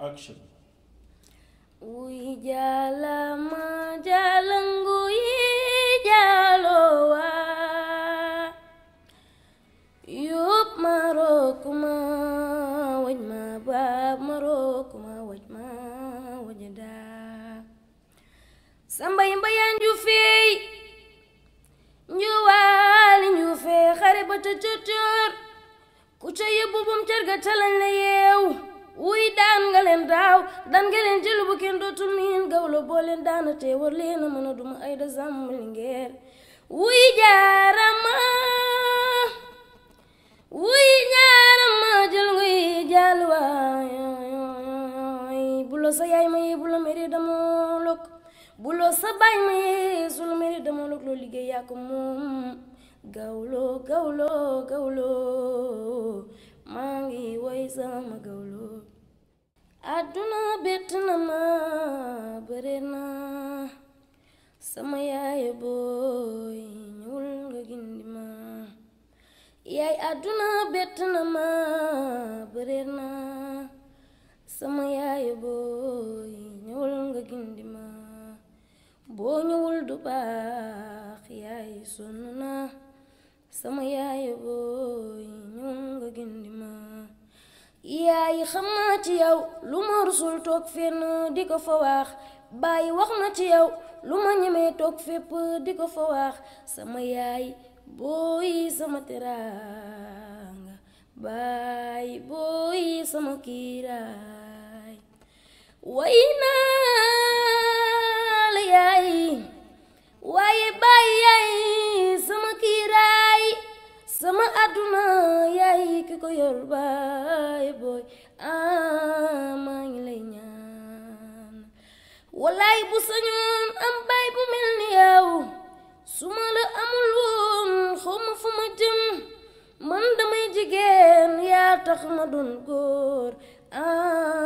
action Uy jalama jalangu yi jalowa Yup marokuma wajma bab marokuma wajma wajada Samba yimba yanju fey njuwaali nju fey xare ba ca cocor ku ca yóbbu bum cër ga talañ la yeew wuy daan nga leen daaw daan nga leen jëlu bu kenn dootul miin gawlo boo leen daana te war leen a mën a duma ay da sàmm lingeer wuy jaarama wuy jaarama jël nguy jàll waay bulo sa yaay ma yee bulo mere damoo lokk bulo sa baay ma yee su la mere damoo lokk loo liggéey yaa ko moom gawlo gawlo gawlo maa ngi woy sama gawlo àdduna bett na ma bëre na sama yaay booy ñëwul nga gindi ma yaay àdduna bett na ma bëre na sama yaay booy ñëwul nga gindi ma boo ñëwul du baax yaay sonn na sama yaay booy ñëwul nga gindi ma yaay xam naa ci yow lu ma rusul toog fenn di ko fa wax bàyyi wax na ci yow lu ma ñemee toog fépp di ko fa wax sama yaay booy sama teraanga baay booy sama kiiraay way naa la yaay waaye baay yaay sama kiiraay sama àdduna yaay ki ko yor baay booy ah maa ngi lay ñaan wallaay bu sañoon am baay bu mel ni yow su ma la amul woon xaw ma fu ma jëm man damay jigéen yaa tax ma doon góor ah